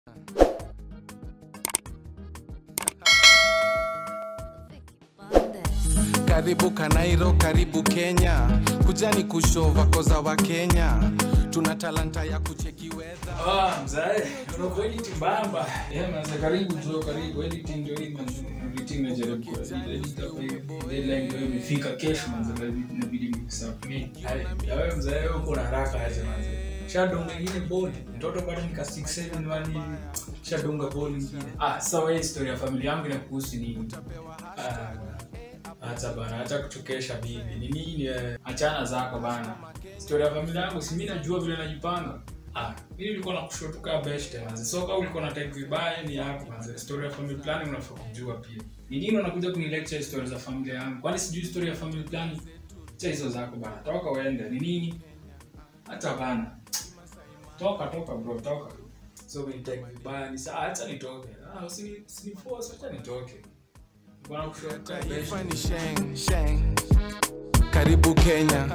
karibu kanairo karibu kenya kujani kushova koza wa kenya tuna talanta ya kucheki wedha Ah, mzae, unakuwa editing bamba. Yeah, manze, karibu tu, karibu. Editing ndio hii manze. Editing najaribu ku- edit hapa hivi. Deadline ndio imefika kesho manze, inabidi- inabidi nisubmit. Hai, ya wewe mzae, uko na haraka aje manze? Shadonga ingine boli. Mtoto bado nika 6 7 wani hivi. Shadonga boli ingine. Ah, sasa wewe historia ya familia yangu inakuhusu nini? Ah, acha bana, acha kuchokesha bibi. Ni nini? eh, Achana zako bana. Historia ya familia yangu si mimi najua vile najipanga. Ah, mimi nilikuwa na kushotuka best manze. So kama ulikuwa na type vibaya ni yako manze. Story ya family planning unafaa kujua pia. Ni nini unakuja kuni lecture story za familia yangu? Kwani sijui story ya family planning? Cha hizo zako bana. Toka uende. Ni nini? Hata bana. Toka toka bro, toka. So mimi type vibaya ni saa acha nitoke. Ah, usini usini force acha nitoke. Bwana kushotuka best. taifa ni sheng sheng karibu kenya